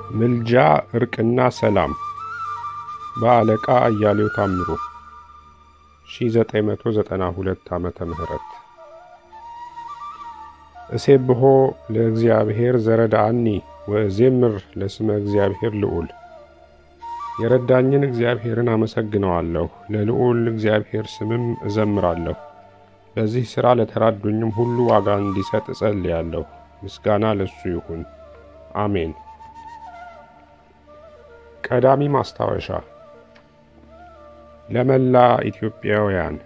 ምልጃ እርቅና ሰላም በአለቃ አያሌው ታምሩ 1992 ዓመተ ምህረት እሴብሖ ለእግዚአብሔር ዘረዳአኒ ወእዜምር ለስመ እግዚአብሔር ልዑል የረዳኝን እግዚአብሔርን አመሰግነዋለሁ፣ ለልዑል እግዚአብሔር ስምም እዘምራለሁ። በዚህ ሥራ ለተራዱኝም ሁሉ ዋጋ እንዲሰጥ እጸልያለሁ። ምስጋና ለሱ ይሁን፣ አሜን። ቀዳሚ ማስታወሻ ለመላ ኢትዮጵያውያን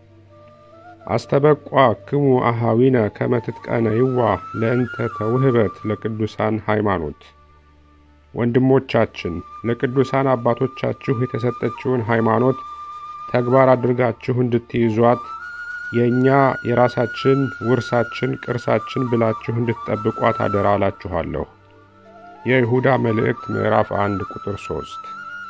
አስተበቋ ክሙ አሃዊነ ከመትጥቀነይዋ ለእንተ ተውህበት ለቅዱሳን ሃይማኖት ወንድሞቻችን ለቅዱሳን አባቶቻችሁ የተሰጠችውን ሃይማኖት ተግባር አድርጋችሁ እንድትይዟት የእኛ የራሳችን ውርሳችን ቅርሳችን ብላችሁ እንድትጠብቋት አደራ አላችኋለሁ። የይሁዳ መልእክት ምዕራፍ አንድ ቁጥር ሶስት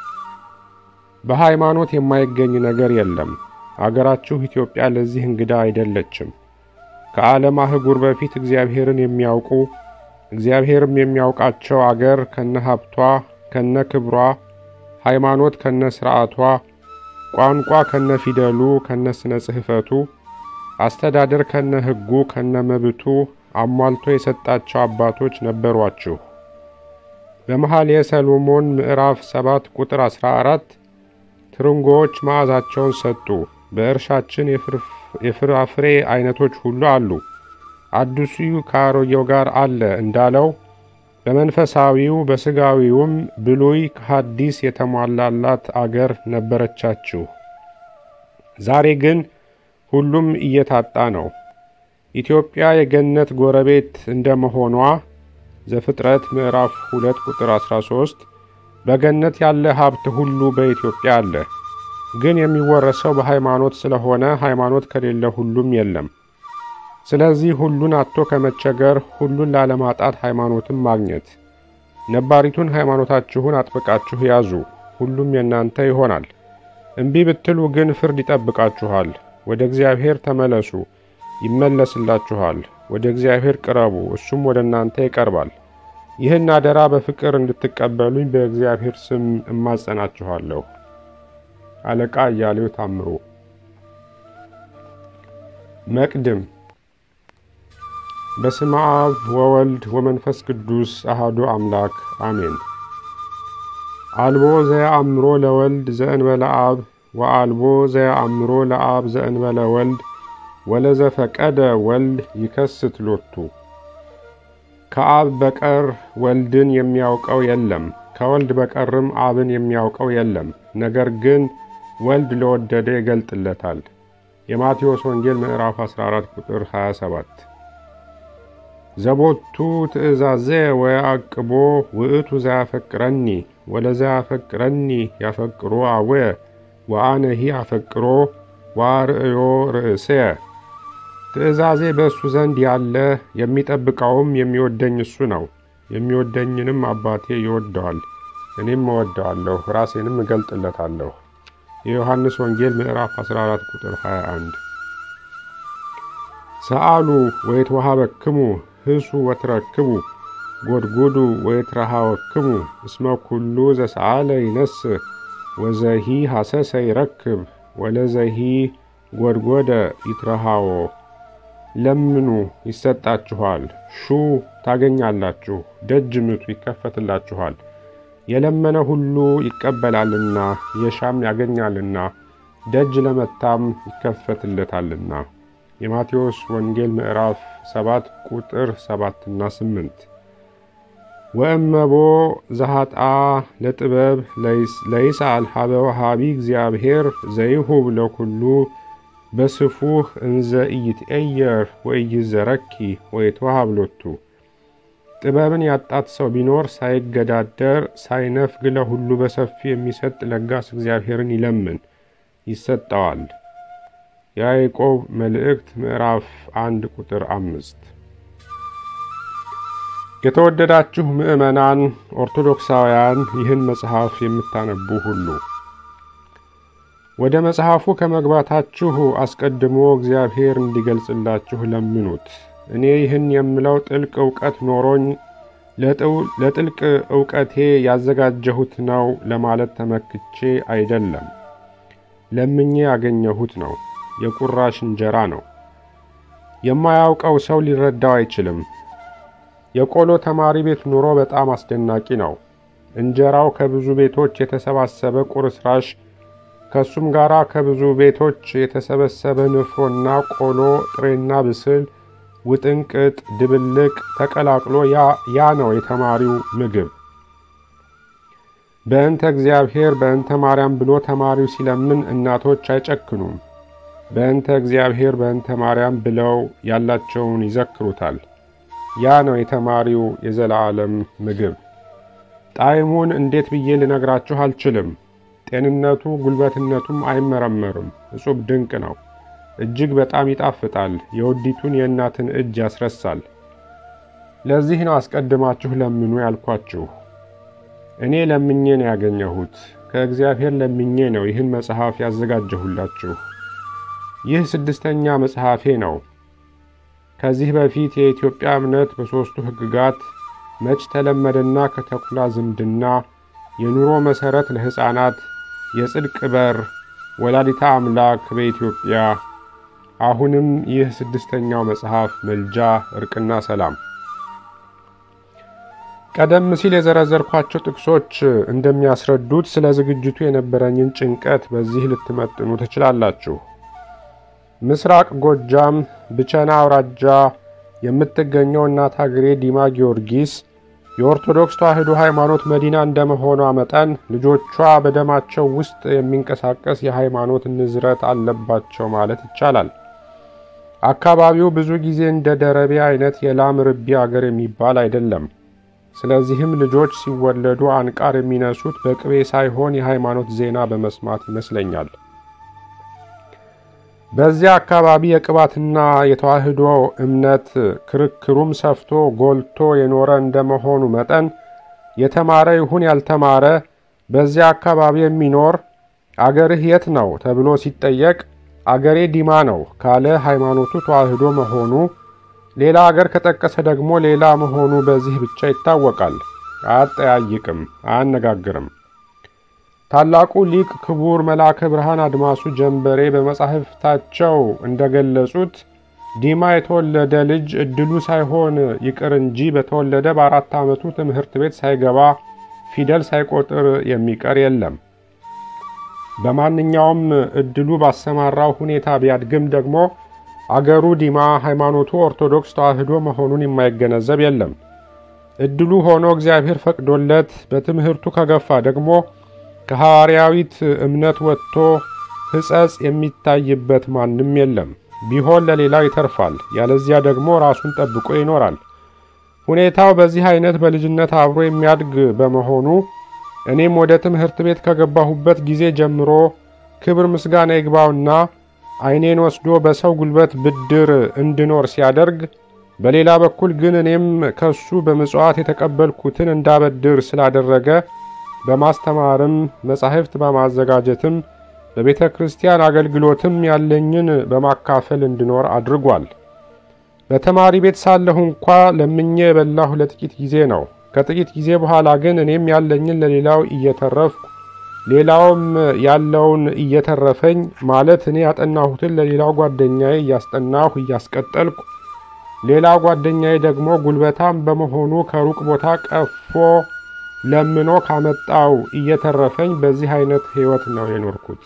በሃይማኖት የማይገኝ ነገር የለም። አገራችሁ ኢትዮጵያ ለዚህ እንግዳ አይደለችም። ከዓለም አህጉር በፊት እግዚአብሔርን የሚያውቁ እግዚአብሔርም የሚያውቃቸው አገር ከነ ሀብቷ ከነ ክብሯ፣ ሃይማኖት ከነ ሥርዓቷ፣ ቋንቋ ከነ ፊደሉ ከነ ስነ ጽሕፈቱ፣ አስተዳደር ከነ ሕጉ ከነ መብቱ አሟልቶ የሰጣቸው አባቶች ነበሯችሁ። በመኃልየ ሰሎሞን ምዕራፍ 7 ቁጥር 14 ትርንጎዎች መዓዛቸውን ሰጡ፣ በእርሻችን የፍራፍሬ አይነቶች ሁሉ አሉ አዲሱ ከአሮጌው ጋር አለ እንዳለው በመንፈሳዊው በሥጋዊውም ብሉይ ከሐዲስ የተሟላላት አገር ነበረቻችሁ። ዛሬ ግን ሁሉም እየታጣ ነው። ኢትዮጵያ የገነት ጎረቤት እንደመሆኗ ዘፍጥረት ምዕራፍ 2 ቁጥር 13 በገነት ያለ ሀብት ሁሉ በኢትዮጵያ አለ። ግን የሚወረሰው በሃይማኖት ስለሆነ ሃይማኖት ከሌለ ሁሉም የለም። ስለዚህ ሁሉን አጥቶ ከመቸገር ሁሉን ላለማጣት ሃይማኖትን ማግኘት። ነባሪቱን ሃይማኖታችሁን አጥብቃችሁ ያዙ፣ ሁሉም የእናንተ ይሆናል። እምቢ ብትሉ ግን ፍርድ ይጠብቃችኋል። ወደ እግዚአብሔር ተመለሱ፣ ይመለስላችኋል። ወደ እግዚአብሔር ቅረቡ፣ እሱም ወደ እናንተ ይቀርባል። ይህን አደራ በፍቅር እንድትቀበሉኝ በእግዚአብሔር ስም እማጸናችኋለሁ። አለቃ አያሌው ታምሩ። መቅድም በስመ አብ ወወልድ ወመንፈስ ቅዱስ አሃዱ አምላክ አሜን። አልቦ ዘየአምሮ ለወልድ ዘእንበለ አብ ወአልቦ ዘየአምሮ ለአብ ዘእንበለ ወልድ ወለዘፈቀደ ወልድ ይከስት ሎቱ። ከአብ በቀር ወልድን የሚያውቀው የለም፣ ከወልድ በቀርም አብን የሚያውቀው የለም። ነገር ግን ወልድ ለወደደ ይገልጥለታል። የማቴዎስ ወንጌል ምዕራፍ 14 ቁጥር 27 ዘቦቱ ትእዛዜ ወያዕቅቦ ውእቱ ዘያፈቅረኒ ወለዘያፈቅረኒ ያፈቅሮ አወየ ወአነሂ አፈቅሮ ወአርእዮ ርእስየ። ትእዛዜ በእሱ ዘንድ ያለ የሚጠብቀውም የሚወደኝ እሱ ነው። የሚወደኝንም አባቴ ይወደዋል፣ እኔም እወደዋለሁ፣ ራሴንም እገልጥለታለሁ። የዮሐንስ ወንጌል ምዕራፍ 14 ቁጥር 21 ሰአሉ ወይትወሃበክሙ ህሱ ወትረክቡ ጎድጉዱ ወይትረሃወክሙ እስመ ኩሉ ዘሰአለ ይነስእ ወዘሂ ሐሰሰ ይረክብ ወለዘሂ ጎድጎደ ይትረሃዎ። ለምኑ ይሰጣችኋል፣ ሹ ታገኛላችሁ፣ ደጅ ምቱ ይከፈትላችኋል። የለመነ ሁሉ ይቀበላልና የሻም ያገኛልና ደጅ ለመታም ይከፈትለታልና። የማቴዎስ ወንጌል ምዕራፍ 7 ቁጥር 7 እና 8 ወእመቦ ዘሃጣ ለጥበብ ለይስአል ሀበ ወሃቢ እግዚአብሔር ዘይሁብ ለኩሉ በስፉህ እንዘ ኢይትኤየር ወኢይዘረኪ ወይትወሃብ ሎቱ። ጥበብን ያጣት ሰው ቢኖር ሳይገዳደር ሳይነፍግ ለሁሉ በሰፊ የሚሰጥ ለጋስ እግዚአብሔርን ይለምን ይሰጠዋል። የያዕቆብ መልእክት ምዕራፍ አንድ ቁጥር አምስት የተወደዳችሁ ምዕመናን ኦርቶዶክሳውያን ይህን መጽሐፍ የምታነቡ ሁሉ ወደ መጽሐፉ ከመግባታችሁ አስቀድሞ እግዚአብሔር እንዲገልጽላችሁ ለምኑት። እኔ ይህን የምለው ጥልቅ እውቀት ኖሮኝ ለጥልቅ ዕውቀቴ ያዘጋጀሁት ነው ለማለት ተመክቼ አይደለም። ለምኜ ያገኘሁት ነው። የቁራሽ እንጀራ ነው። የማያውቀው ሰው ሊረዳው አይችልም። የቆሎ ተማሪ ቤት ኑሮ በጣም አስደናቂ ነው። እንጀራው ከብዙ ቤቶች የተሰባሰበ ቁርስራሽ፣ ከሱም ጋር ከብዙ ቤቶች የተሰበሰበ ንፍሮና ቆሎ፣ ጥሬና ብስል፣ ውጥንቅጥ፣ ድብልቅ ተቀላቅሎ ያ ነው የተማሪው ምግብ። በእንተ እግዚአብሔር በእንተ ማርያም ብሎ ተማሪው ሲለምን እናቶች አይጨክኑም። በእንተ እግዚአብሔር በእንተ ማርያም ብለው ያላቸውን ይዘክሩታል። ያ ነው የተማሪው የዘላለም ምግብ። ጣዕሙን እንዴት ብዬ ልነግራችሁ አልችልም። ጤንነቱ ጉልበትነቱም አይመረመርም። እጹብ ድንቅ ነው። እጅግ በጣም ይጣፍጣል። የወዲቱን የእናትን እጅ ያስረሳል። ለዚህ ነው አስቀድማችሁ ለምኑ ያልኳችሁ። እኔ ለምኜ ነው ያገኘሁት። ከእግዚአብሔር ለምኜ ነው ይህን መጽሐፍ ያዘጋጀሁላችሁ። ይህ ስድስተኛ መጽሐፌ ነው። ከዚህ በፊት የኢትዮጵያ እምነት በሦስቱ ሕግጋት መች ተለመደና ከተኩላ ዝምድና፣ የኑሮ መሠረት ለሕፃናት፣ የጽድቅ በር፣ ወላዲታ አምላክ በኢትዮጵያ አሁንም ይህ ስድስተኛው መጽሐፍ መልጃ፣ እርቅና ሰላም። ቀደም ሲል የዘረዘርኳቸው ጥቅሶች እንደሚያስረዱት ስለ ዝግጅቱ የነበረኝን ጭንቀት በዚህ ልትመጥኑ ትችላላችሁ። ምስራቅ ጎጃም ብቸና አውራጃ የምትገኘው እናት ሀገሬ ዲማ ጊዮርጊስ የኦርቶዶክስ ተዋሕዶ ሃይማኖት መዲና እንደመሆኗ መጠን ልጆቿ በደማቸው ውስጥ የሚንቀሳቀስ የሃይማኖት ንዝረት አለባቸው ማለት ይቻላል። አካባቢው ብዙ ጊዜ እንደ ደረቤ አይነት የላም ርቢ አገር የሚባል አይደለም። ስለዚህም ልጆች ሲወለዱ አንቃር የሚነሱት በቅቤ ሳይሆን የሃይማኖት ዜና በመስማት ይመስለኛል። በዚያ አካባቢ የቅባትና የተዋሕዶ እምነት ክርክሩም ሰፍቶ ጎልቶ የኖረ እንደመሆኑ መጠን የተማረ ይሁን ያልተማረ በዚያ አካባቢ የሚኖር አገርህ የት ነው ተብሎ ሲጠየቅ አገሬ ዲማ ነው ካለ ሃይማኖቱ ተዋሕዶ መሆኑ፣ ሌላ አገር ከጠቀሰ ደግሞ ሌላ መሆኑ በዚህ ብቻ ይታወቃል። አያጠያይቅም፣ አያነጋግርም። ታላቁ ሊቅ ክቡር መልአከ ብርሃን አድማሱ ጀንበሬ በመጻሕፍታቸው እንደገለጹት ዲማ የተወለደ ልጅ እድሉ ሳይሆን ይቅር እንጂ በተወለደ በአራት ዓመቱ ትምህርት ቤት ሳይገባ ፊደል ሳይቆጥር የሚቀር የለም። በማንኛውም እድሉ ባሰማራው ሁኔታ ቢያድግም ደግሞ አገሩ ዲማ ሃይማኖቱ ኦርቶዶክስ ተዋሕዶ መሆኑን የማይገነዘብ የለም። እድሉ ሆኖ እግዚአብሔር ፈቅዶለት በትምህርቱ ከገፋ ደግሞ ከሐዋርያዊት እምነት ወጥቶ ሕጸጽ የሚታይበት ማንም የለም። ቢሆን ለሌላው ይተርፋል፣ ያለዚያ ደግሞ ራሱን ጠብቆ ይኖራል። ሁኔታው በዚህ አይነት በልጅነት አብሮ የሚያድግ በመሆኑ እኔም ወደ ትምህርት ቤት ከገባሁበት ጊዜ ጀምሮ ክብር ምስጋና ይግባውና ዓይኔን ወስዶ በሰው ጉልበት ብድር እንድኖር ሲያደርግ፣ በሌላ በኩል ግን እኔም ከሱ በምጽዋት የተቀበልኩትን እንዳበድር ስላደረገ በማስተማርም መጻሕፍት በማዘጋጀትም በቤተ ክርስቲያን አገልግሎትም ያለኝን በማካፈል እንድኖር አድርጓል። በተማሪ ቤት ሳለሁ እንኳ ለምኜ የበላሁ ለጥቂት ጊዜ ነው። ከጥቂት ጊዜ በኋላ ግን እኔም ያለኝን ለሌላው እየተረፍኩ ሌላውም ያለውን እየተረፈኝ ማለት እኔ ያጠናሁትን ለሌላው ጓደኛዬ እያስጠናሁ እያስቀጠልኩ ሌላ ጓደኛዬ ደግሞ ጉልበታም በመሆኑ ከሩቅ ቦታ ቀፎ ለምኖ ካመጣው እየተረፈኝ በዚህ አይነት ሕይወት ነው የኖርኩት።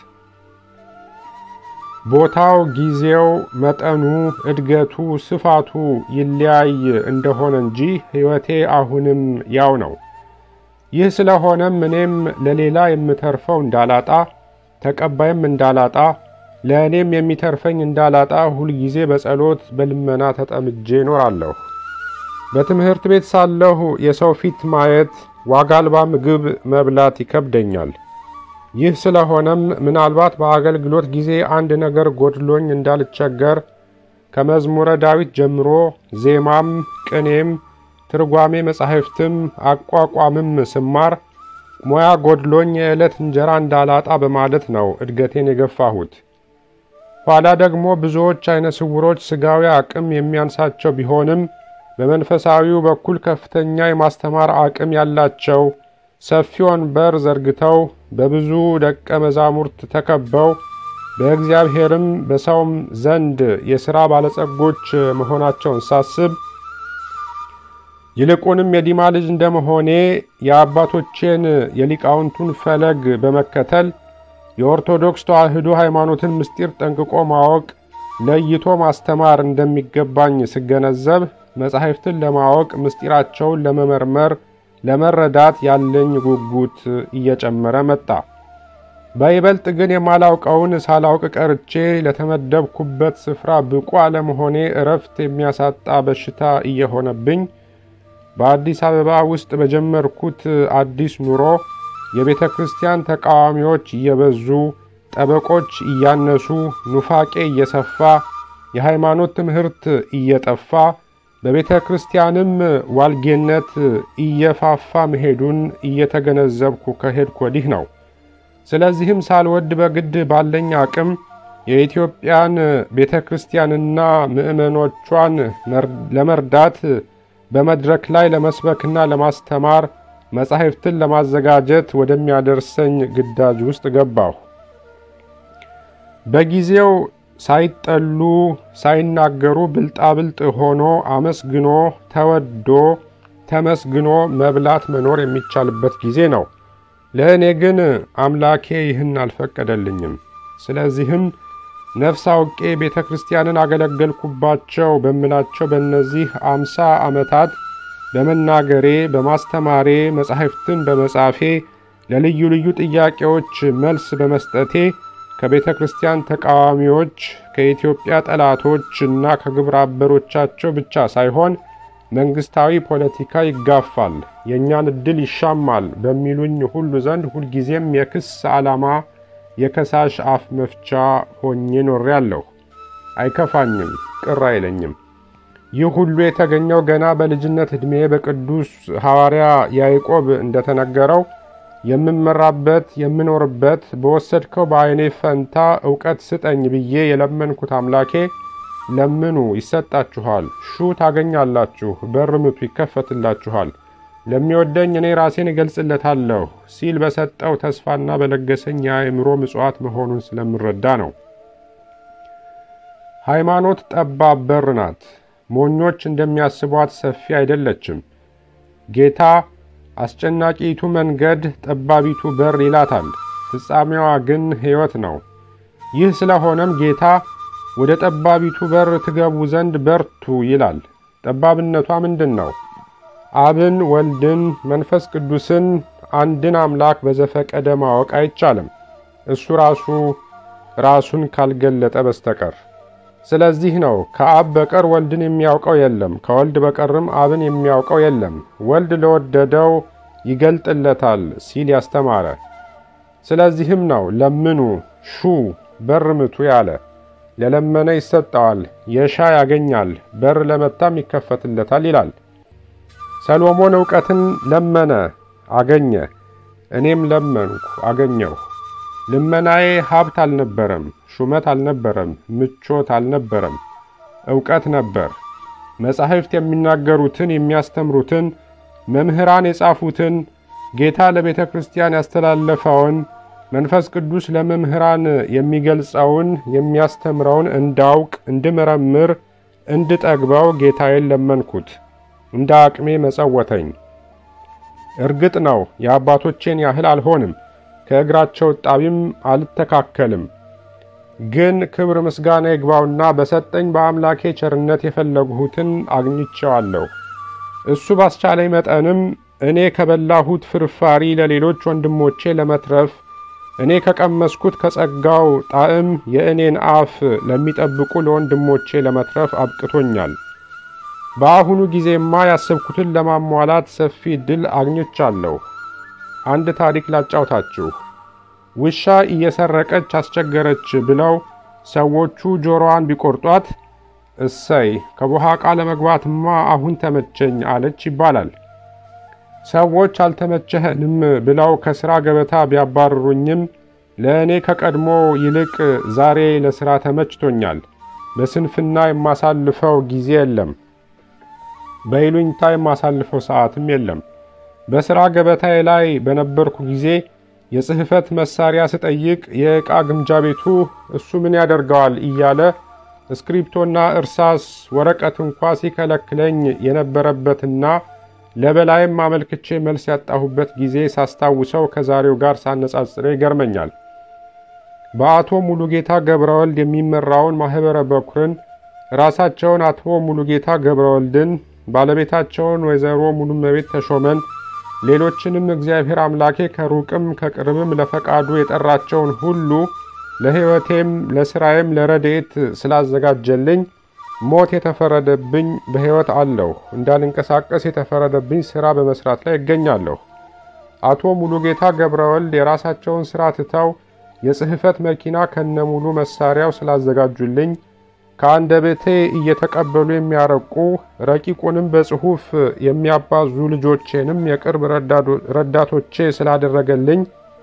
ቦታው፣ ጊዜው፣ መጠኑ፣ እድገቱ፣ ስፋቱ ይለያይ እንደሆነ እንጂ ሕይወቴ አሁንም ያው ነው። ይህ ስለሆነም እኔም ለሌላ የምተርፈው እንዳላጣ፣ ተቀባይም እንዳላጣ፣ ለእኔም የሚተርፈኝ እንዳላጣ ሁልጊዜ በጸሎት በልመና ተጠምጄ እኖራለሁ። በትምህርት ቤት ሳለሁ የሰው ፊት ማየት ዋጋ አልባ ምግብ መብላት ይከብደኛል። ይህ ስለሆነም ምናልባት በአገልግሎት ጊዜ አንድ ነገር ጎድሎኝ እንዳልቸገር ከመዝሙረ ዳዊት ጀምሮ ዜማም፣ ቅኔም፣ ትርጓሜ መጻሕፍትም አቋቋምም ስማር ሙያ ጎድሎኝ የዕለት እንጀራ እንዳላጣ በማለት ነው እድገቴን የገፋሁት። ኋላ ደግሞ ብዙዎች አይነ ስውሮች ሥጋዊ አቅም የሚያንሳቸው ቢሆንም በመንፈሳዊው በኩል ከፍተኛ የማስተማር አቅም ያላቸው ሰፊ ወንበር ዘርግተው በብዙ ደቀ መዛሙርት ተከበው በእግዚአብሔርም በሰውም ዘንድ የሥራ ባለጸጎች መሆናቸውን ሳስብ ይልቁንም የዲማ ልጅ እንደመሆኔ የአባቶቼን የሊቃውንቱን ፈለግ በመከተል የኦርቶዶክስ ተዋሕዶ ሃይማኖትን ምስጢር ጠንቅቆ ማወቅ ለይቶ ማስተማር እንደሚገባኝ ስገነዘብ መጻሕፍትን ለማወቅ ምስጢራቸውን ለመመርመር ለመረዳት ያለኝ ጉጉት እየጨመረ መጣ። በይበልጥ ግን የማላውቀውን ሳላውቅ ቀርቼ ለተመደብኩበት ስፍራ ብቁ አለመሆኔ እረፍት የሚያሳጣ በሽታ እየሆነብኝ በአዲስ አበባ ውስጥ በጀመርኩት አዲስ ኑሮ የቤተ ክርስቲያን ተቃዋሚዎች እየበዙ፣ ጠበቆች እያነሱ፣ ኑፋቄ እየሰፋ፣ የሃይማኖት ትምህርት እየጠፋ በቤተ ክርስቲያንም ዋልጌነት እየፋፋ መሄዱን እየተገነዘብኩ ከሄድኩ ወዲህ ነው። ስለዚህም ሳልወድ በግድ ባለኝ አቅም የኢትዮጵያን ቤተ ክርስቲያንና ምዕመኖቿን ለመርዳት በመድረክ ላይ ለመስበክና ለማስተማር መጻሕፍትን ለማዘጋጀት ወደሚያደርሰኝ ግዳጅ ውስጥ ገባሁ። በጊዜው ሳይጠሉ ሳይናገሩ ብልጣብልጥ ሆኖ አመስግኖ ተወዶ ተመስግኖ መብላት መኖር የሚቻልበት ጊዜ ነው። ለእኔ ግን አምላኬ ይህን አልፈቀደልኝም። ስለዚህም ነፍስ አውቄ ቤተ ክርስቲያንን አገለገልኩባቸው በምላቸው በእነዚህ አምሳ ዓመታት በመናገሬ በማስተማሬ መጻሕፍትን በመጻፌ ለልዩ ልዩ ጥያቄዎች መልስ በመስጠቴ ከቤተ ክርስቲያን ተቃዋሚዎች ከኢትዮጵያ ጠላቶች እና ከግብረ አበሮቻቸው ብቻ ሳይሆን መንግስታዊ ፖለቲካ ይጋፋል፣ የእኛን ዕድል ይሻማል በሚሉኝ ሁሉ ዘንድ ሁልጊዜም የክስ ዓላማ የከሳሽ አፍ መፍቻ ሆኜ ኖሬአለሁ። አይከፋኝም፣ ቅር አይለኝም። ይህ ሁሉ የተገኘው ገና በልጅነት ዕድሜ በቅዱስ ሐዋርያ ያዕቆብ እንደተነገረው የምመራበት የምኖርበት በወሰድከው በዓይኔ ፈንታ እውቀት ስጠኝ ብዬ የለመንኩት አምላኬ ለምኑ ይሰጣችኋል፣ ሹ ታገኛላችሁ፣ በር ምቱ ይከፈትላችኋል፣ ለሚወደኝ እኔ ራሴን እገልጽለታለሁ ሲል በሰጠው ተስፋና በለገሰኝ የአእምሮ ምጽዋት መሆኑን ስለምረዳ ነው። ሃይማኖት ጠባብ በር ናት። ሞኞች እንደሚያስቧት ሰፊ አይደለችም። ጌታ አስጨናቂይቱ መንገድ ጠባቢቱ በር ይላታል፣ ፍጻሜዋ ግን ሕይወት ነው። ይህ ስለሆነም ጌታ ወደ ጠባቢቱ በር ትገቡ ዘንድ በርቱ ይላል። ጠባብነቷ ምንድን ነው? አብን፣ ወልድን፣ መንፈስ ቅዱስን አንድን አምላክ በዘፈቀደ ማወቅ አይቻልም፣ እሱ ራሱ ራሱን ካልገለጠ በስተቀር። ስለዚህ ነው ከአብ በቀር ወልድን የሚያውቀው የለም፣ ከወልድ በቀርም አብን የሚያውቀው የለም፣ ወልድ ለወደደው ይገልጥለታል ሲል ያስተማረ። ስለዚህም ነው ለምኑ፣ ሹ፣ በር ምቱ ያለ። ለለመነ ይሰጠዋል፣ የሻ ያገኛል፣ በር ለመታም ይከፈትለታል ይላል። ሰሎሞን ዕውቀትን ለመነ አገኘ፣ እኔም ለመንኩ አገኘሁ። ልመናዬ ሀብት አልነበረም፣ ሹመት አልነበረም፣ ምቾት አልነበረም፣ ዕውቀት ነበር። መጻሕፍት የሚናገሩትን የሚያስተምሩትን፣ መምህራን የጻፉትን፣ ጌታ ለቤተ ክርስቲያን ያስተላለፈውን፣ መንፈስ ቅዱስ ለመምህራን የሚገልጸውን የሚያስተምረውን እንዳውቅ፣ እንድመረምር፣ እንድጠግበው ጌታዬን ለመንኩት። እንደ አቅሜ መጸወተኝ። እርግጥ ነው የአባቶቼን ያህል አልሆንም፣ ከእግራቸው ጣቢም አልተካከልም። ግን ክብር ምስጋና ይግባውና በሰጠኝ በአምላኬ ቸርነት የፈለግሁትን አግኝቼዋለሁ። እሱ ባስቻለኝ መጠንም እኔ ከበላሁት ፍርፋሪ ለሌሎች ወንድሞቼ ለመትረፍ እኔ ከቀመስኩት ከጸጋው ጣዕም የእኔን አፍ ለሚጠብቁ ለወንድሞቼ ለመትረፍ አብቅቶኛል። በአሁኑ ጊዜማ ያሰብኩትን ለማሟላት ሰፊ ዕድል አግኝቻለሁ። አንድ ታሪክ ላጫውታችሁ። ውሻ እየሰረቀች አስቸገረች ብለው ሰዎቹ ጆሮዋን ቢቆርጧት እሰይ ከቦሃቃ ለመግባትማ አሁን ተመቸኝ አለች ይባላል። ሰዎች አልተመቸህንም ብለው ከሥራ ገበታ ቢያባርሩኝም ለእኔ ከቀድሞ ይልቅ ዛሬ ለሥራ ተመችቶኛል። በስንፍና የማሳልፈው ጊዜ የለም። በይሉኝታ የማሳልፈው ሰዓትም የለም። በሥራ ገበታዬ ላይ በነበርኩ ጊዜ የጽሕፈት መሳሪያ ስጠይቅ የዕቃ ግምጃ ቤቱ እሱ ምን ያደርገዋል እያለ እስክሪፕቶና እርሳስ ወረቀት እንኳ ሲከለክለኝ የነበረበትና ለበላይም አመልክቼ መልስ ያጣሁበት ጊዜ ሳስታውሰው ከዛሬው ጋር ሳነጻጽረው ይገርመኛል። በአቶ ሙሉጌታ ገብረወልድ የሚመራውን ማኅበረ በኩርን ራሳቸውን አቶ ሙሉጌታ ገብረወልድን፣ ባለቤታቸውን ወይዘሮ ሙሉመቤት ተሾመን፣ ሌሎችንም እግዚአብሔር አምላኬ ከሩቅም ከቅርብም ለፈቃዱ የጠራቸውን ሁሉ ለሕይወቴም ለሥራዬም ለረድኤት ስላዘጋጀልኝ ሞት የተፈረደብኝ በሕይወት አለሁ። እንዳልንቀሳቀስ የተፈረደብኝ ሥራ በመሥራት ላይ እገኛለሁ። አቶ ሙሉጌታ ገብረወልድ የራሳቸውን ሥራ ትተው የጽሕፈት መኪና ከነሙሉ መሳሪያው ስላዘጋጁልኝ ከአንደበቴ እየተቀበሉ የሚያረቁ ረቂቁንም በጽሑፍ የሚያባዙ ልጆቼንም የቅርብ ረዳቶቼ ስላደረገልኝ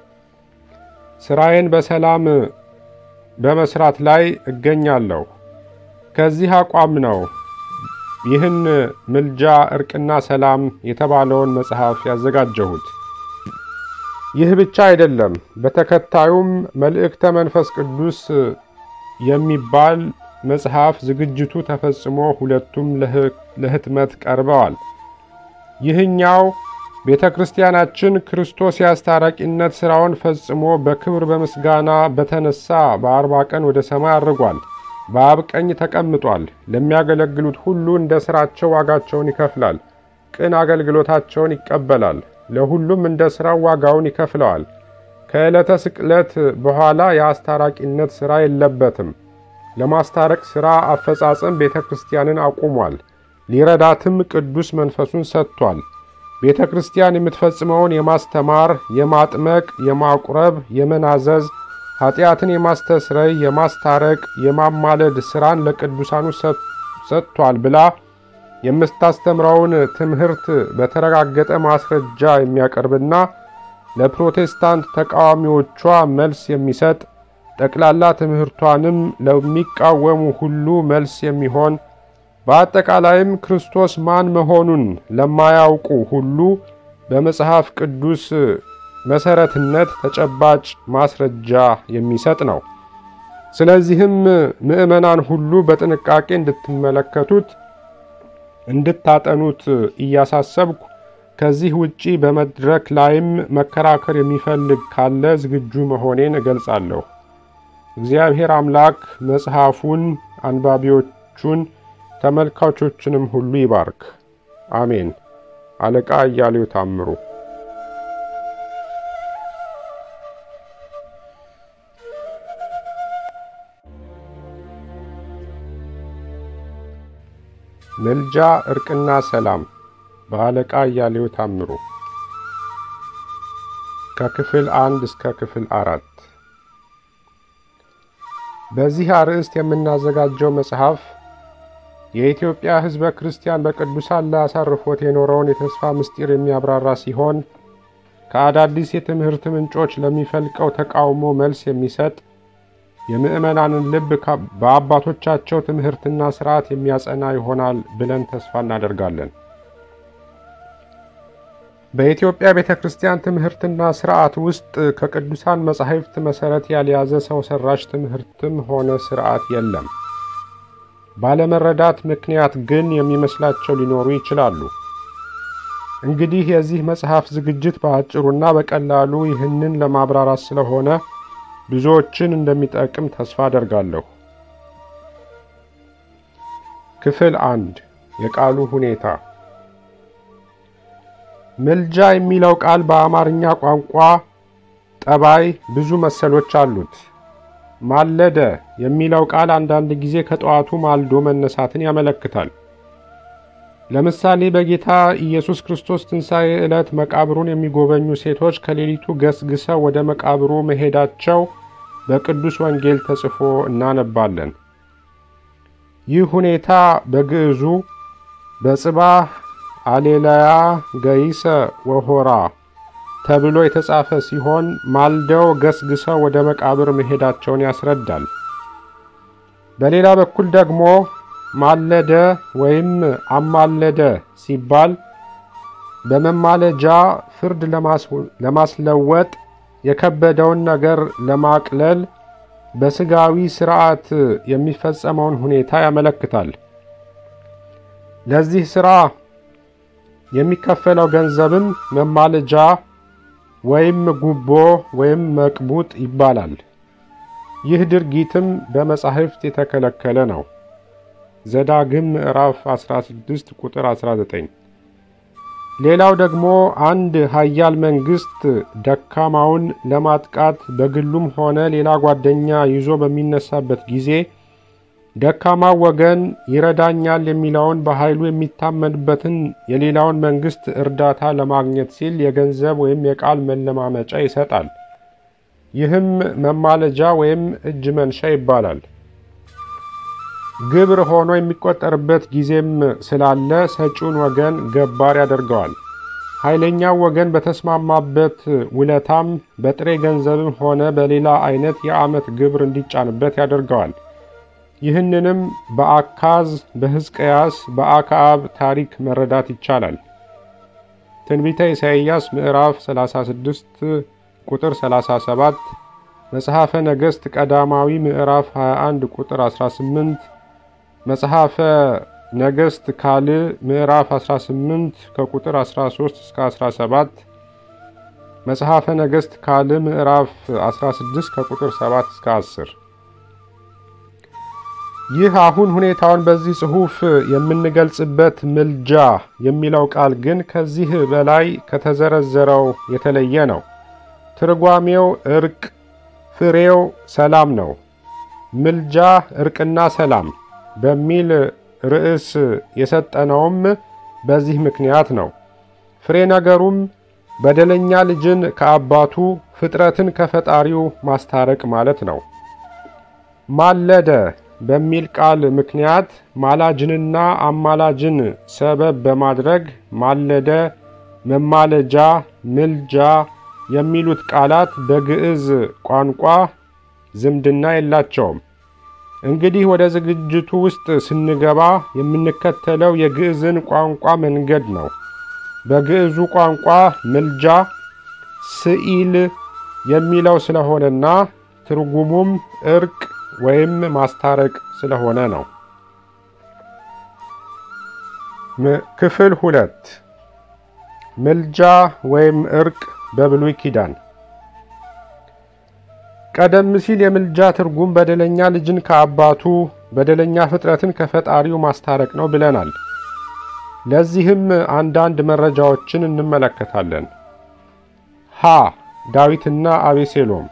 ሥራዬን በሰላም በመስራት ላይ እገኛለሁ። ከዚህ አቋም ነው ይህን ምልጃ እርቅና ሰላም የተባለውን መጽሐፍ ያዘጋጀሁት። ይህ ብቻ አይደለም። በተከታዩም መልእክተ መንፈስ ቅዱስ የሚባል መጽሐፍ ዝግጅቱ ተፈጽሞ ሁለቱም ለህትመት ቀርበዋል። ይህኛው ቤተ ክርስቲያናችን ክርስቶስ የአስታራቂነት ሥራውን ፈጽሞ በክብር በምስጋና በተነሳ በአርባ ቀን ወደ ሰማይ አድርጓል። በአብ ቀኝ ተቀምጧል። ለሚያገለግሉት ሁሉ እንደ ሥራቸው ዋጋቸውን ይከፍላል። ቅን አገልግሎታቸውን ይቀበላል። ለሁሉም እንደ ሥራው ዋጋውን ይከፍለዋል። ከዕለተ ስቅለት በኋላ የአስታራቂነት ሥራ የለበትም። ለማስታረቅ ሥራ አፈጻጸም ቤተ ክርስቲያንን አቁሟል። ሊረዳትም ቅዱስ መንፈሱን ሰጥቷል። ቤተ ክርስቲያን የምትፈጽመውን የማስተማር፣ የማጥመቅ፣ የማቁረብ፣ የመናዘዝ ኃጢአትን የማስተስረይ፣ የማስታረቅ፣ የማማለድ ሥራን ለቅዱሳኑ ሰጥቷል ብላ የምታስተምረውን ትምህርት በተረጋገጠ ማስረጃ የሚያቀርብና ለፕሮቴስታንት ተቃዋሚዎቿ መልስ የሚሰጥ ጠቅላላ ትምህርቷንም ለሚቃወሙ ሁሉ መልስ የሚሆን በአጠቃላይም ክርስቶስ ማን መሆኑን ለማያውቁ ሁሉ በመጽሐፍ ቅዱስ መሰረትነት ተጨባጭ ማስረጃ የሚሰጥ ነው። ስለዚህም ምዕመናን ሁሉ በጥንቃቄ እንድትመለከቱት እንድታጠኑት እያሳሰብኩ ከዚህ ውጪ በመድረክ ላይም መከራከር የሚፈልግ ካለ ዝግጁ መሆኔን እገልጻለሁ። እግዚአብሔር አምላክ መጽሐፉን፣ አንባቢዎቹን፣ ተመልካቾችንም ሁሉ ይባርክ። አሜን። አለቃ እያሌው ታምሩ ምልጃ እርቅና ሰላም በአለቃ እያሌው ታምሩ ከክፍል አንድ እስከ ክፍል አራት በዚህ አርዕስት የምናዘጋጀው መጽሐፍ የኢትዮጵያ ሕዝበ ክርስቲያን በቅዱሳን ላይ አሳርፎት የኖረውን የተስፋ ምስጢር የሚያብራራ ሲሆን ከአዳዲስ የትምህርት ምንጮች ለሚፈልቀው ተቃውሞ መልስ የሚሰጥ የምዕመናንን ልብ በአባቶቻቸው ትምህርትና ሥርዓት የሚያጸና ይሆናል ብለን ተስፋ እናደርጋለን። በኢትዮጵያ ቤተ ክርስቲያን ትምህርትና ሥርዓት ውስጥ ከቅዱሳን መጻሕፍት መሠረት ያልያዘ ሰው ሠራሽ ትምህርትም ሆነ ሥርዓት የለም። ባለመረዳት ምክንያት ግን የሚመስላቸው ሊኖሩ ይችላሉ። እንግዲህ የዚህ መጽሐፍ ዝግጅት በአጭሩና በቀላሉ ይህንን ለማብራራት ስለሆነ ብዙዎችን እንደሚጠቅም ተስፋ አደርጋለሁ። ክፍል አንድ የቃሉ ሁኔታ። ምልጃ የሚለው ቃል በአማርኛ ቋንቋ ጠባይ ብዙ መሰሎች አሉት። ማለደ የሚለው ቃል አንዳንድ ጊዜ ከጠዋቱ ማልዶ መነሳትን ያመለክታል። ለምሳሌ በጌታ ኢየሱስ ክርስቶስ ትንሣኤ ዕለት መቃብሩን የሚጎበኙ ሴቶች ከሌሊቱ ገስግሰው ወደ መቃብሩ መሄዳቸው በቅዱስ ወንጌል ተጽፎ እናነባለን። ይህ ሁኔታ በግዕዙ በጽባህ አሌላያ ገይሰ ወሆራ ተብሎ የተጻፈ ሲሆን ማልደው ገስግሰው ወደ መቃብር መሄዳቸውን ያስረዳል። በሌላ በኩል ደግሞ ማለደ ወይም አማለደ ሲባል በመማለጃ ፍርድ ለማስለወጥ የከበደውን ነገር ለማቅለል በስጋዊ ስርዓት የሚፈጸመውን ሁኔታ ያመለክታል። ለዚህ ስራ የሚከፈለው ገንዘብም መማለጃ ወይም ጉቦ ወይም መቅቡጥ ይባላል። ይህ ድርጊትም በመጻሕፍት የተከለከለ ነው። ዘዳግም ምዕራፍ 16 ቁጥር 19። ሌላው ደግሞ አንድ ኃያል መንግስት ደካማውን ለማጥቃት በግሉም ሆነ ሌላ ጓደኛ ይዞ በሚነሳበት ጊዜ ደካማው ወገን ይረዳኛል የሚለውን በኃይሉ የሚታመንበትን የሌላውን መንግስት እርዳታ ለማግኘት ሲል የገንዘብ ወይም የቃል መለማመጫ ይሰጣል። ይህም መማለጃ ወይም እጅ መንሻ ይባላል። ግብር ሆኖ የሚቆጠርበት ጊዜም ስላለ ሰጪውን ወገን ገባር ያደርገዋል። ኃይለኛው ወገን በተስማማበት ውለታም በጥሬ ገንዘብም ሆነ በሌላ አይነት የዓመት ግብር እንዲጫንበት ያደርገዋል። ይህንንም በአካዝ፣ በሕዝቅያስ፣ በአክዓብ ታሪክ መረዳት ይቻላል። ትንቢተ ኢሳይያስ ምዕራፍ 36 ቁጥር 37፣ መጽሐፈ ነገሥት ቀዳማዊ ምዕራፍ 21 ቁጥር 18፣ መጽሐፈ ነገሥት ካልዕ ምዕራፍ 18 ከቁጥር 13 እስከ 17፣ መጽሐፈ ነገሥት ካልዕ ምዕራፍ 16 ከቁጥር 7 እስከ 10። ይህ አሁን ሁኔታውን በዚህ ጽሑፍ የምንገልጽበት ምልጃ የሚለው ቃል ግን ከዚህ በላይ ከተዘረዘረው የተለየ ነው። ትርጓሜው እርቅ፣ ፍሬው ሰላም ነው። ምልጃ እርቅና ሰላም በሚል ርዕስ የሰጠነውም በዚህ ምክንያት ነው። ፍሬ ነገሩም በደለኛ ልጅን ከአባቱ ፍጥረትን ከፈጣሪው ማስታረቅ ማለት ነው። ማለደ በሚል ቃል ምክንያት ማላጅንና አማላጅን ሰበብ በማድረግ ማለደ፣ መማለጃ፣ ምልጃ የሚሉት ቃላት በግዕዝ ቋንቋ ዝምድና የላቸውም። እንግዲህ ወደ ዝግጅቱ ውስጥ ስንገባ የምንከተለው የግዕዝን ቋንቋ መንገድ ነው። በግዕዙ ቋንቋ ምልጃ ስኢል የሚለው ስለሆነና ትርጉሙም እርቅ ወይም ማስታረቅ ስለሆነ ነው። ክፍል ሁለት ምልጃ ወይም እርቅ በብሉይ ኪዳን ቀደም ሲል የምልጃ ትርጉም በደለኛ ልጅን ከአባቱ በደለኛ ፍጥረትን ከፈጣሪው ማስታረቅ ነው ብለናል። ለዚህም አንዳንድ መረጃዎችን እንመለከታለን። ሀ ዳዊትና አቤሴሎም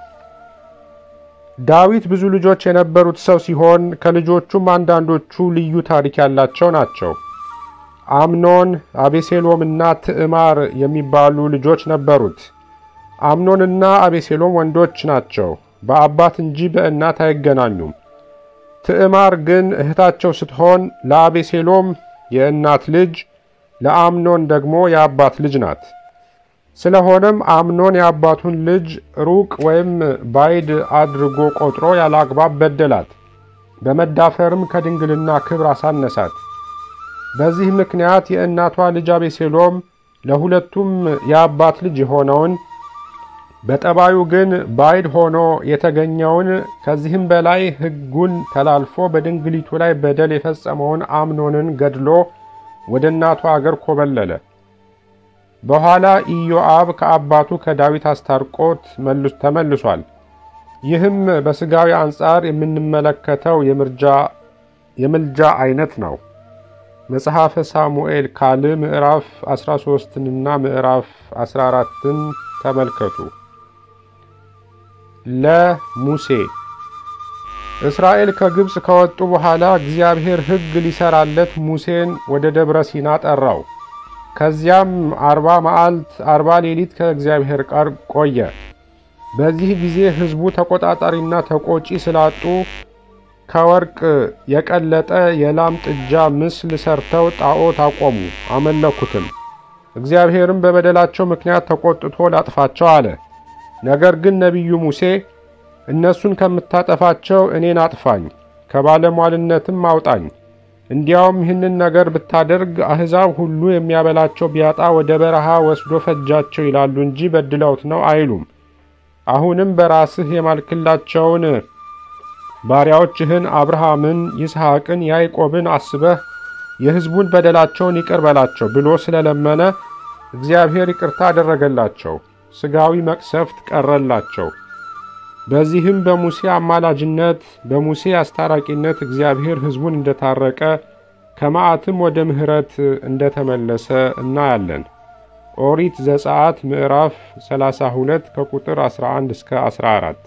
ዳዊት ብዙ ልጆች የነበሩት ሰው ሲሆን ከልጆቹም አንዳንዶቹ ልዩ ታሪክ ያላቸው ናቸው። አምኖን፣ አቤሴሎምና ትዕማር የሚባሉ ልጆች ነበሩት። አምኖንና አቤሴሎም ወንዶች ናቸው፣ በአባት እንጂ በእናት አይገናኙም። ትዕማር ግን እህታቸው ስትሆን ለአቤሴሎም የእናት ልጅ፣ ለአምኖን ደግሞ የአባት ልጅ ናት። ስለሆነም አምኖን የአባቱን ልጅ ሩቅ ወይም ባይድ አድርጎ ቆጥሮ ያለ አግባብ በደላት። በመዳፈርም ከድንግልና ክብር አሳነሳት። በዚህ ምክንያት የእናቷ ልጅ አቤሴሎም ለሁለቱም የአባት ልጅ የሆነውን በጠባዩ ግን ባይድ ሆኖ የተገኘውን ከዚህም በላይ ሕጉን ተላልፎ በድንግሊቱ ላይ በደል የፈጸመውን አምኖንን ገድሎ ወደ እናቱ አገር ኮበለለ። በኋላ ኢዮአብ ከአባቱ ከዳዊት አስታርቆት ተመልሷል። ይህም በሥጋዊ አንጻር የምንመለከተው የምልጃ አይነት ነው። መጽሐፈ ሳሙኤል ካልዕ ምዕራፍ 13ንና ምዕራፍ 14ን ተመልከቱ። ለሙሴ እስራኤል ከግብፅ ከወጡ በኋላ እግዚአብሔር ሕግ ሊሰራለት ሙሴን ወደ ደብረ ሲና ጠራው። ከዚያም አርባ መዓልት አርባ ሌሊት ከእግዚአብሔር ጋር ቆየ። በዚህ ጊዜ ሕዝቡ ተቆጣጣሪና ተቆጪ ስላጡ ከወርቅ የቀለጠ የላም ጥጃ ምስል ሰርተው ጣዖት አቆሙ፣ አመለኩትም። እግዚአብሔርም በበደላቸው ምክንያት ተቆጥቶ ላጥፋቸው አለ። ነገር ግን ነቢዩ ሙሴ እነሱን ከምታጠፋቸው እኔን አጥፋኝ፣ ከባለሟልነትም አውጣኝ፣ እንዲያውም ይህንን ነገር ብታደርግ አሕዛብ ሁሉ የሚያበላቸው ቢያጣ ወደ በረሃ ወስዶ ፈጃቸው ይላሉ እንጂ በድለውት ነው አይሉም። አሁንም በራስህ የማልክላቸውን ባሪያዎችህን አብርሃምን፣ ይስሐቅን፣ ያዕቆብን አስበህ የሕዝቡን በደላቸውን ይቅር በላቸው ብሎ ስለለመነ እግዚአብሔር ይቅርታ አደረገላቸው፣ ሥጋዊ መቅሰፍት ቀረላቸው። በዚህም በሙሴ አማላጅነት በሙሴ አስታራቂነት እግዚአብሔር ሕዝቡን እንደታረቀ ከመዓትም ወደ ምሕረት እንደተመለሰ እናያለን። ኦሪት ዘጸአት ምዕራፍ 32 ከቁጥር 11 እስከ 14።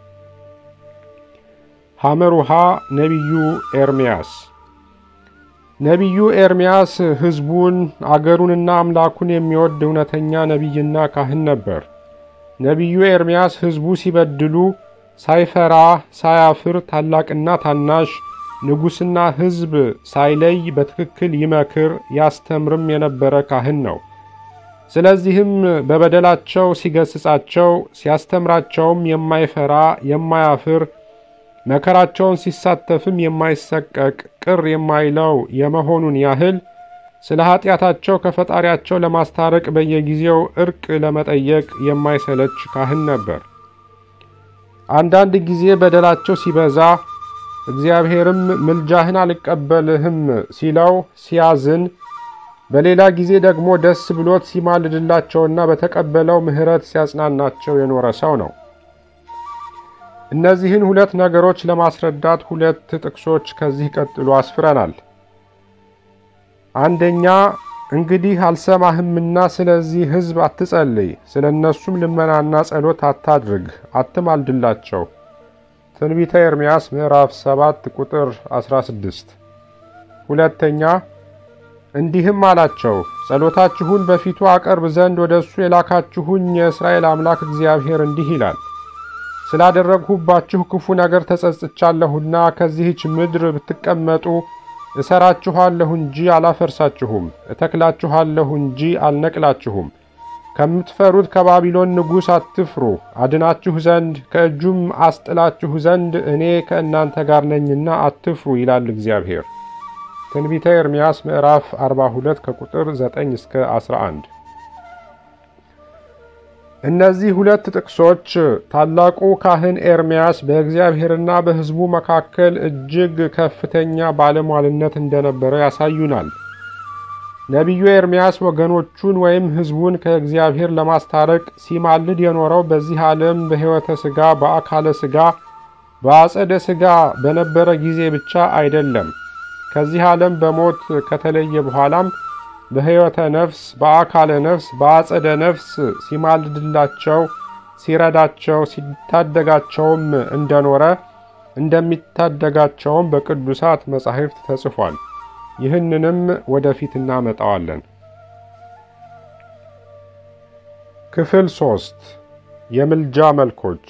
ሐመሩሃ ነቢዩ ኤርምያስ ነቢዩ ኤርምያስ ሕዝቡን አገሩንና አምላኩን የሚወድ እውነተኛ ነቢይና ካህን ነበር። ነቢዩ ኤርምያስ ሕዝቡ ሲበድሉ ሳይፈራ ሳያፍር ታላቅና ታናሽ ንጉሥና ሕዝብ ሳይለይ በትክክል ይመክር ያስተምርም የነበረ ካህን ነው። ስለዚህም በበደላቸው ሲገስጻቸው ሲያስተምራቸውም የማይፈራ የማያፍር መከራቸውን ሲሳተፍም የማይሰቀቅ ቅር የማይለው የመሆኑን ያህል ስለ ኀጢአታቸው ከፈጣሪያቸው ለማስታረቅ በየጊዜው እርቅ ለመጠየቅ የማይሰለች ካህን ነበር። አንዳንድ ጊዜ በደላቸው ሲበዛ እግዚአብሔርም ምልጃህን አልቀበልህም ሲለው ሲያዝን፣ በሌላ ጊዜ ደግሞ ደስ ብሎት ሲማልድላቸውና በተቀበለው ምሕረት ሲያጽናናቸው የኖረ ሰው ነው። እነዚህን ሁለት ነገሮች ለማስረዳት ሁለት ጥቅሶች ከዚህ ቀጥሎ አስፍረናል። አንደኛ እንግዲህ አልሰማህምና ስለዚህ ሕዝብ አትጸልይ፣ ስለ እነሱም ልመናና ጸሎት አታድርግ፣ አትማልድላቸው። ትንቢተ ኤርምያስ ምዕራፍ 7 ቁጥር 16። ሁለተኛ እንዲህም አላቸው፣ ጸሎታችሁን በፊቱ አቀርብ ዘንድ ወደ እሱ የላካችሁኝ የእስራኤል አምላክ እግዚአብሔር እንዲህ ይላል ስላደረግሁባችሁ ክፉ ነገር ተጸጽቻለሁና ከዚህች ምድር ብትቀመጡ እሰራችኋለሁ እንጂ አላፈርሳችሁም፣ እተክላችኋለሁ እንጂ አልነቅላችሁም። ከምትፈሩት ከባቢሎን ንጉሥ አትፍሩ፣ አድናችሁ ዘንድ ከእጁም አስጥላችሁ ዘንድ እኔ ከእናንተ ጋር ነኝና አትፍሩ ይላል እግዚአብሔር። ትንቢተ ኤርምያስ ምዕራፍ 42 ከቁጥር 9 እስከ 11። እነዚህ ሁለት ጥቅሶች ታላቁ ካህን ኤርምያስ በእግዚአብሔርና በሕዝቡ መካከል እጅግ ከፍተኛ ባለሟልነት እንደነበረ ያሳዩናል። ነቢዩ ኤርምያስ ወገኖቹን ወይም ሕዝቡን ከእግዚአብሔር ለማስታረቅ ሲማልድ የኖረው በዚህ ዓለም በሕይወተ ሥጋ በአካለ ሥጋ በአጸደ ሥጋ በነበረ ጊዜ ብቻ አይደለም። ከዚህ ዓለም በሞት ከተለየ በኋላም በሕይወተ ነፍስ በአካለ ነፍስ በአጸደ ነፍስ ሲማልድላቸው ሲረዳቸው ሲታደጋቸውም እንደኖረ እንደሚታደጋቸውም በቅዱሳት መጻሕፍት ተጽፏል። ይህንንም ወደፊት እናመጣዋለን። ክፍል ሶስት የምልጃ መልኮች።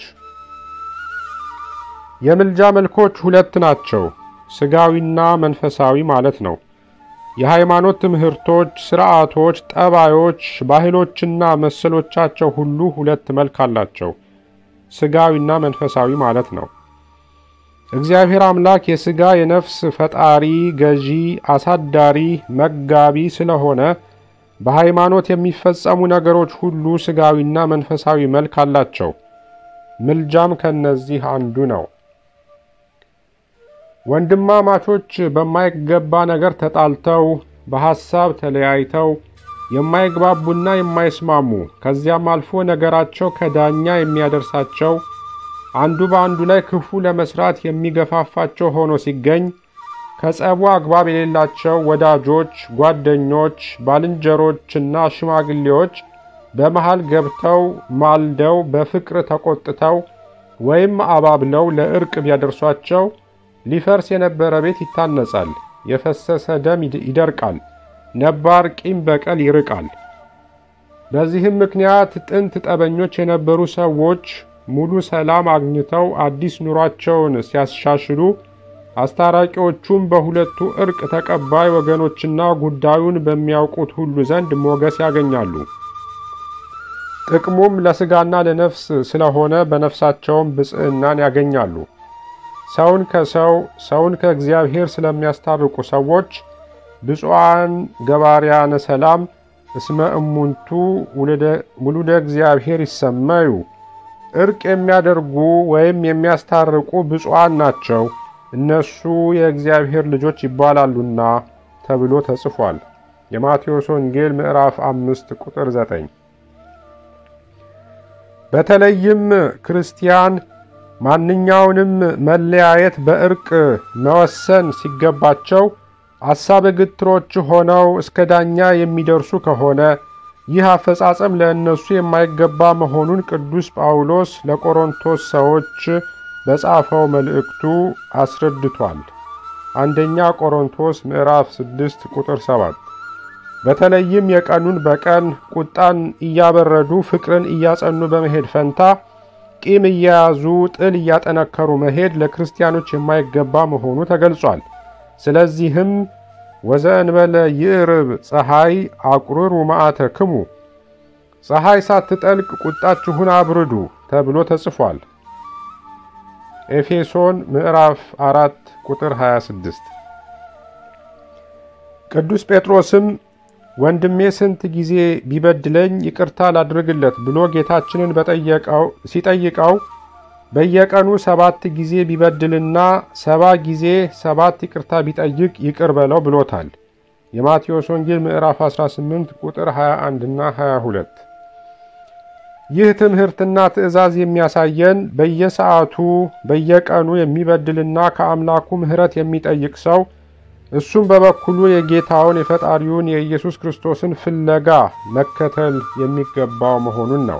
የምልጃ መልኮች ሁለት ናቸው፣ ሥጋዊና መንፈሳዊ ማለት ነው። የሃይማኖት ትምህርቶች፣ ሥርዓቶች፣ ጠባዮች፣ ባህሎችና መሰሎቻቸው ሁሉ ሁለት መልክ አላቸው፣ ሥጋዊና መንፈሳዊ ማለት ነው። እግዚአብሔር አምላክ የሥጋ የነፍስ ፈጣሪ፣ ገዢ፣ አሳዳሪ፣ መጋቢ ስለሆነ በሃይማኖት የሚፈጸሙ ነገሮች ሁሉ ሥጋዊና መንፈሳዊ መልክ አላቸው። ምልጃም ከነዚህ አንዱ ነው። ወንድማማቾች በማይገባ ነገር ተጣልተው በሐሳብ ተለያይተው የማይግባቡና የማይስማሙ ከዚያም አልፎ ነገራቸው ከዳኛ የሚያደርሳቸው አንዱ በአንዱ ላይ ክፉ ለመስራት የሚገፋፋቸው ሆኖ ሲገኝ ከጸቡ አግባብ የሌላቸው ወዳጆች፣ ጓደኞች፣ ባልንጀሮችና ሽማግሌዎች በመሃል ገብተው ማልደው በፍቅር ተቆጥተው ወይም አባብለው ለእርቅ ቢያደርሷቸው ሊፈርስ የነበረ ቤት ይታነጻል፣ የፈሰሰ ደም ይደርቃል፣ ነባር ቂም በቀል ይርቃል። በዚህም ምክንያት ጥንት ጠበኞች የነበሩ ሰዎች ሙሉ ሰላም አግኝተው አዲስ ኑሯቸውን ሲያሻሽሉ አስታራቂዎቹም በሁለቱ እርቅ ተቀባይ ወገኖችና ጉዳዩን በሚያውቁት ሁሉ ዘንድ ሞገስ ያገኛሉ። ጥቅሙም ለሥጋና ለነፍስ ስለሆነ በነፍሳቸውም ብፅዕናን ያገኛሉ። ሰውን ከሰው ሰውን ከእግዚአብሔር ስለሚያስታርቁ ሰዎች ብፁዓን ገባርያነ ሰላም እስመ እሙንቱ ውሉደ እግዚአብሔር ይሰመዩ እርቅ የሚያደርጉ ወይም የሚያስታርቁ ብፁዓን ናቸው፣ እነሱ የእግዚአብሔር ልጆች ይባላሉና ተብሎ ተጽፏል። የማቴዎስ ወንጌል ምዕራፍ አምስት ቁጥር ዘጠኝ በተለይም ክርስቲያን ማንኛውንም መለያየት በእርቅ መወሰን ሲገባቸው አሳበ ግትሮች ሆነው እስከ ዳኛ የሚደርሱ ከሆነ ይህ አፈጻጸም ለእነሱ የማይገባ መሆኑን ቅዱስ ጳውሎስ ለቆሮንቶስ ሰዎች በጻፈው መልእክቱ አስረድቷል። አንደኛ ቆሮንቶስ ምዕራፍ 6 ቁጥር 7። በተለይም የቀኑን በቀን ቁጣን እያበረዱ ፍቅርን እያጸኑ በመሄድ ፈንታ ቂም እየያዙ ጥል እያጠነከሩ መሄድ ለክርስቲያኖች የማይገባ መሆኑ ተገልጿል። ስለዚህም ወዘእንበለ ይዕርብ ፀሐይ አቁርሩ መዓተክሙ፣ ፀሐይ ሳትጠልቅ ቁጣችሁን አብርዱ ተብሎ ተጽፏል። ኤፌሶን ምዕራፍ 4 ቁጥር 26። ቅዱስ ጴጥሮስም ወንድሜ ስንት ጊዜ ቢበድለኝ ይቅርታ ላድርግለት ብሎ ጌታችንን በጠየቀው ሲጠይቀው በየቀኑ ሰባት ጊዜ ቢበድልና ሰባ ጊዜ ሰባት ይቅርታ ቢጠይቅ ይቅር በለው ብሎታል። የማቴዎስ ወንጌል ምዕራፍ 18 ቁጥር 21 እና 22። ይህ ትምህርትና ትእዛዝ የሚያሳየን በየሰዓቱ በየቀኑ የሚበድልና ከአምላኩ ምሕረት የሚጠይቅ ሰው እሱም በበኩሉ የጌታውን የፈጣሪውን የኢየሱስ ክርስቶስን ፍለጋ መከተል የሚገባው መሆኑን ነው።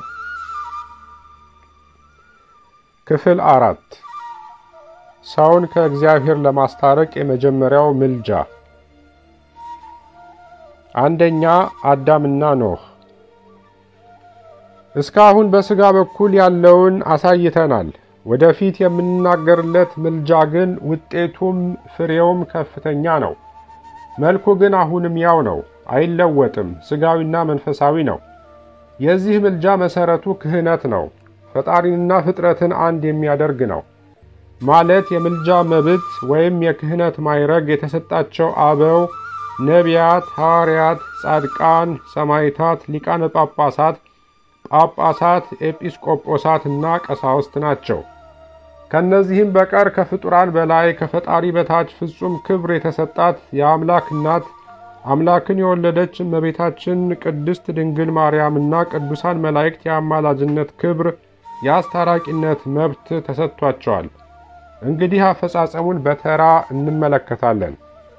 ክፍል አራት ሰውን ከእግዚአብሔር ለማስታረቅ የመጀመሪያው ምልጃ። አንደኛ አዳምና ኖህ። እስካሁን በሥጋ በኩል ያለውን አሳይተናል። ወደፊት የምንናገርለት ምልጃ ግን ውጤቱም ፍሬውም ከፍተኛ ነው። መልኩ ግን አሁንም ያው ነው፣ አይለወጥም። ሥጋዊና መንፈሳዊ ነው። የዚህ ምልጃ መሠረቱ ክህነት ነው። ፈጣሪንና ፍጥረትን አንድ የሚያደርግ ነው። ማለት የምልጃ መብት ወይም የክህነት ማይረግ የተሰጣቸው አበው፣ ነቢያት፣ ሐዋርያት፣ ጻድቃን፣ ሰማዕታት፣ ሊቃነ ጳጳሳት፣ ጳጳሳት፣ ኤጲስቆጶሳት እና ቀሳውስት ናቸው። ከእነዚህም በቀር ከፍጡራን በላይ ከፈጣሪ በታች ፍጹም ክብር የተሰጣት የአምላክ እናት አምላክን የወለደች እመቤታችን ቅድስት ድንግል ማርያምና ቅዱሳን መላእክት የአማላጅነት ክብር የአስታራቂነት መብት ተሰጥቷቸዋል። እንግዲህ አፈጻጸሙን በተራ እንመለከታለን።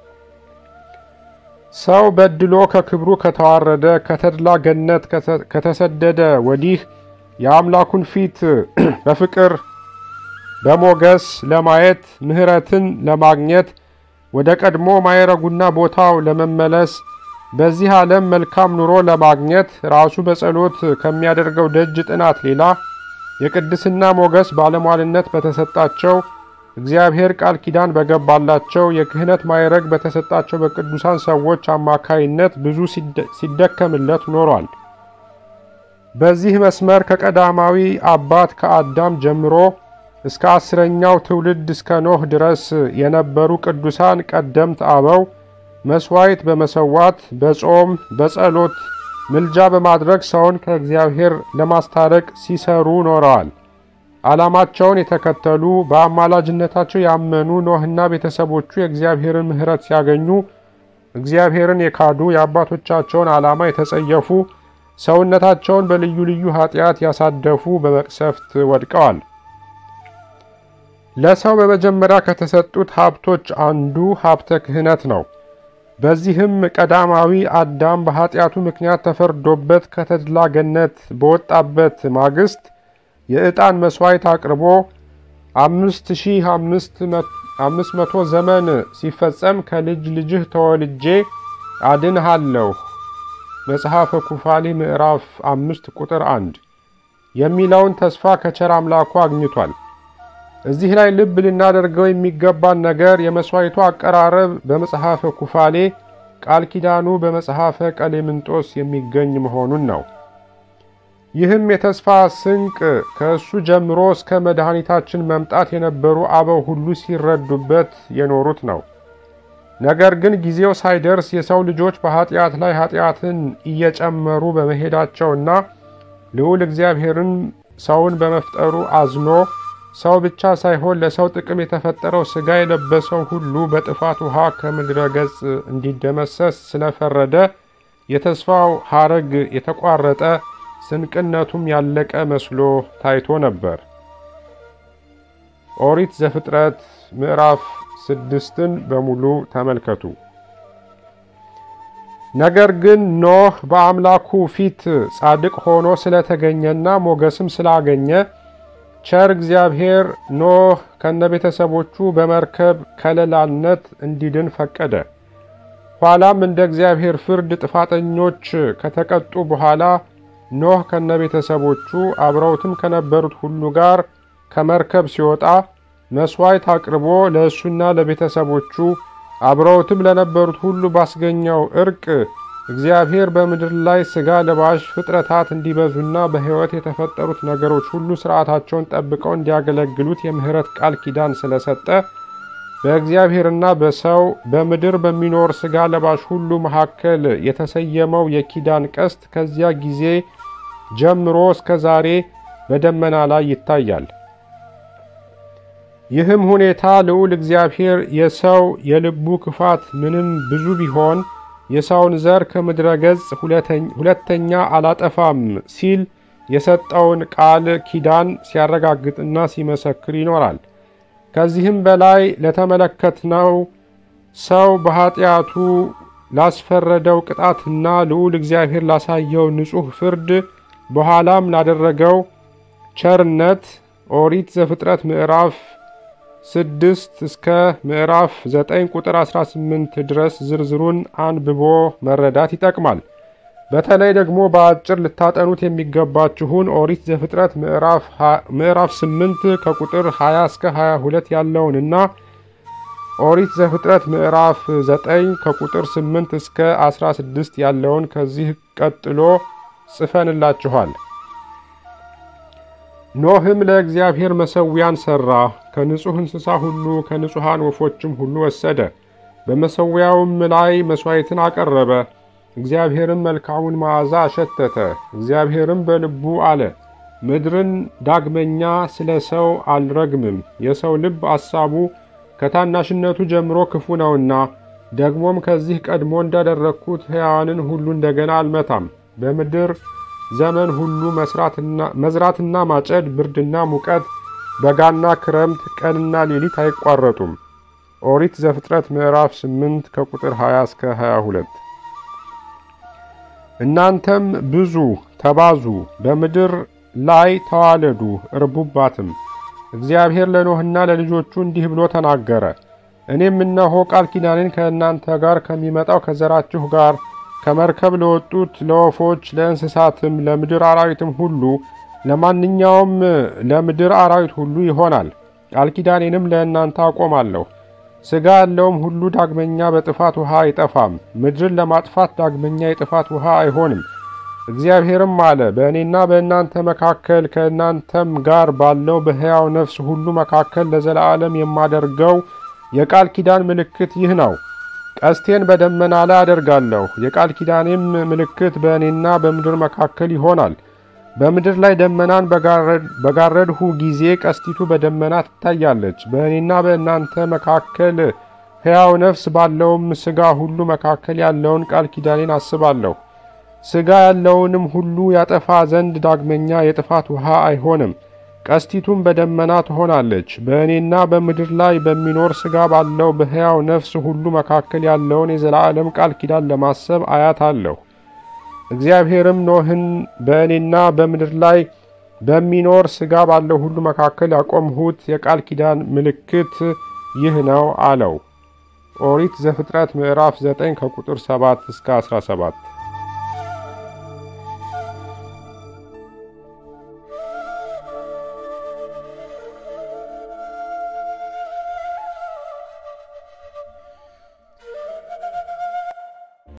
ሰው በድሎ ከክብሩ ከተዋረደ ከተድላ ገነት ከተሰደደ ወዲህ የአምላኩን ፊት በፍቅር በሞገስ ለማየት ምሕረትን ለማግኘት ወደ ቀድሞ ማይረጉና ቦታው ለመመለስ በዚህ ዓለም መልካም ኑሮ ለማግኘት ራሱ በጸሎት ከሚያደርገው ደጅ ጥናት ሌላ የቅድስና ሞገስ ባለሟልነት በተሰጣቸው እግዚአብሔር ቃል ኪዳን በገባላቸው የክህነት ማይረግ በተሰጣቸው በቅዱሳን ሰዎች አማካይነት ብዙ ሲደከምለት ኖሯል። በዚህ መስመር ከቀዳማዊ አባት ከአዳም ጀምሮ እስከ አስረኛው ትውልድ እስከ ኖህ ድረስ የነበሩ ቅዱሳን ቀደምት አበው መስዋዕት በመሰዋት በጾም በጸሎት ምልጃ በማድረግ ሰውን ከእግዚአብሔር ለማስታረቅ ሲሰሩ ኖረዋል። ዓላማቸውን የተከተሉ በአማላጅነታቸው ያመኑ ኖህና ቤተሰቦቹ የእግዚአብሔርን ምሕረት ሲያገኙ፣ እግዚአብሔርን የካዱ የአባቶቻቸውን ዓላማ የተጸየፉ ሰውነታቸውን በልዩ ልዩ ኃጢአት ያሳደፉ በመቅሰፍት ወድቀዋል። ለሰው በመጀመሪያ ከተሰጡት ሀብቶች አንዱ ሀብተ ክህነት ነው። በዚህም ቀዳማዊ አዳም በኃጢአቱ ምክንያት ተፈርዶበት ከተድላ ገነት በወጣበት ማግስት የዕጣን መሥዋዕት አቅርቦ አምስት ሺህ አምስት መቶ ዘመን ሲፈጸም ከልጅ ልጅህ ተወልጄ አድንሃለሁ መጽሐፈ ኩፋሌ ምዕራፍ አምስት ቁጥር አንድ የሚለውን ተስፋ ከቸር አምላኩ አግኝቷል። እዚህ ላይ ልብ ልናደርገው የሚገባን ነገር የመሥዋዕቱ አቀራረብ በመጽሐፈ ኩፋሌ፣ ቃል ኪዳኑ በመጽሐፈ ቀሌምንጦስ የሚገኝ መሆኑን ነው። ይህም የተስፋ ስንቅ ከእሱ ጀምሮ እስከ መድኃኒታችን መምጣት የነበሩ አበው ሁሉ ሲረዱበት የኖሩት ነው። ነገር ግን ጊዜው ሳይደርስ የሰው ልጆች በኃጢአት ላይ ኃጢአትን እየጨመሩ በመሄዳቸውና ልዑል እግዚአብሔርን ሰውን በመፍጠሩ አዝኖ ሰው ብቻ ሳይሆን ለሰው ጥቅም የተፈጠረው ሥጋ የለበሰው ሁሉ በጥፋት ውሃ ከምድረ ገጽ እንዲደመሰስ ስለፈረደ የተስፋው ሐረግ የተቋረጠ ስንቅነቱም ያለቀ መስሎ ታይቶ ነበር። ኦሪት ዘፍጥረት ምዕራፍ ስድስትን በሙሉ ተመልከቱ። ነገር ግን ኖህ በአምላኩ ፊት ጻድቅ ሆኖ ስለተገኘና ሞገስም ስላገኘ ቸር እግዚአብሔር ኖህ ከነቤተሰቦቹ በመርከብ ከለላነት እንዲድን ፈቀደ። ኋላም እንደ እግዚአብሔር ፍርድ ጥፋተኞች ከተቀጡ በኋላ ኖህ ከነቤተሰቦቹ አብረውትም ከነበሩት ሁሉ ጋር ከመርከብ ሲወጣ መሥዋዕት አቅርቦ ለእሱና ለቤተሰቦቹ አብረውትም ለነበሩት ሁሉ ባስገኘው እርቅ እግዚአብሔር በምድር ላይ ሥጋ ለባሽ ፍጥረታት እንዲበዙና በሕይወት የተፈጠሩት ነገሮች ሁሉ ሥርዓታቸውን ጠብቀው እንዲያገለግሉት የምሕረት ቃል ኪዳን ስለሰጠ በእግዚአብሔርና በሰው በምድር በሚኖር ሥጋ ለባሽ ሁሉ መካከል የተሰየመው የኪዳን ቀስት ከዚያ ጊዜ ጀምሮ እስከ ዛሬ በደመና ላይ ይታያል። ይህም ሁኔታ ልዑል እግዚአብሔር የሰው የልቡ ክፋት ምንም ብዙ ቢሆን የሰውን ዘር ከምድረ ገጽ ሁለተኛ አላጠፋም ሲል የሰጠውን ቃል ኪዳን ሲያረጋግጥና ሲመሰክር ይኖራል። ከዚህም በላይ ለተመለከትነው ሰው በኃጢአቱ ላስፈረደው ቅጣትና ልዑል እግዚአብሔር ላሳየው ንጹሕ ፍርድ በኋላም ላደረገው ቸርነት ኦሪት ዘፍጥረት ምዕራፍ ስድስት እስከ ምዕራፍ ዘጠኝ ቁጥር 18 ድረስ ዝርዝሩን አንብቦ መረዳት ይጠቅማል። በተለይ ደግሞ በአጭር ልታጠኑት የሚገባችሁን ኦሪት ዘፍጥረት ምዕራፍ 8 ከቁጥር 20 እስከ 22 ያለውንና ኦሪት ዘፍጥረት ምዕራፍ 9 ከቁጥር 8 እስከ 16 ያለውን ከዚህ ቀጥሎ ጽፈንላችኋል። ኖህም ለእግዚአብሔር መሠዊያን ሠራ፣ ከንጹሕ እንስሳ ሁሉ ከንጹሐን ወፎችም ሁሉ ወሰደ። በመሠዊያውም ላይ መሥዋዕትን አቀረበ። እግዚአብሔርም መልካሙን መዓዛ አሸተተ። እግዚአብሔርም በልቡ አለ፣ ምድርን ዳግመኛ ስለ ሰው አልረግምም፣ የሰው ልብ አሳቡ ከታናሽነቱ ጀምሮ ክፉ ነውና፣ ደግሞም ከዚህ ቀድሞ እንዳደረግኩት ሕያዋንን ሁሉ እንደገና አልመታም። በምድር ዘመን ሁሉ መዝራትና ማጨድ፣ ብርድና ሙቀት፣ በጋና ክረምት፣ ቀንና ሌሊት አይቋረጡም። ኦሪት ዘፍጥረት ምዕራፍ 8 ከቁጥር 20 እስከ 22። እናንተም ብዙ ተባዙ፣ በምድር ላይ ተዋለዱ፣ እርቡባትም። እግዚአብሔር ለኖህና ለልጆቹ እንዲህ ብሎ ተናገረ። እኔም እነሆ ቃል ኪዳኔን ከእናንተ ጋር ከሚመጣው ከዘራችሁ ጋር ከመርከብ ለወጡት ለወፎች፣ ለእንስሳትም፣ ለምድር አራዊትም ሁሉ ለማንኛውም ለምድር አራዊት ሁሉ ይሆናል። ቃል ኪዳኔንም ለእናንተ አቆማለሁ። ሥጋ ያለውም ሁሉ ዳግመኛ በጥፋት ውሃ አይጠፋም። ምድርን ለማጥፋት ዳግመኛ የጥፋት ውሃ አይሆንም። እግዚአብሔርም አለ፣ በእኔና በእናንተ መካከል ከእናንተም ጋር ባለው በሕያው ነፍስ ሁሉ መካከል ለዘላለም የማደርገው የቃል ኪዳን ምልክት ይህ ነው። ቀስቴን በደመና ላይ አደርጋለሁ። የቃል ኪዳኔም ምልክት በእኔና በምድር መካከል ይሆናል። በምድር ላይ ደመናን በጋረድሁ ጊዜ ቀስቲቱ በደመና ትታያለች። በእኔና በእናንተ መካከል ሕያው ነፍስ ባለውም ሥጋ ሁሉ መካከል ያለውን ቃል ኪዳኔን አስባለሁ። ሥጋ ያለውንም ሁሉ ያጠፋ ዘንድ ዳግመኛ የጥፋት ውሃ አይሆንም። ቀስቲቱም በደመና ትሆናለች። በእኔና በምድር ላይ በሚኖር ሥጋ ባለው በሕያው ነፍስ ሁሉ መካከል ያለውን የዘላለም ቃል ኪዳን ለማሰብ አያታለሁ። እግዚአብሔርም ኖህን በእኔና በምድር ላይ በሚኖር ሥጋ ባለው ሁሉ መካከል ያቆምሁት የቃል ኪዳን ምልክት ይህ ነው አለው። ኦሪት ዘፍጥረት ምዕራፍ 9 ከቁጥር 7 እስከ 17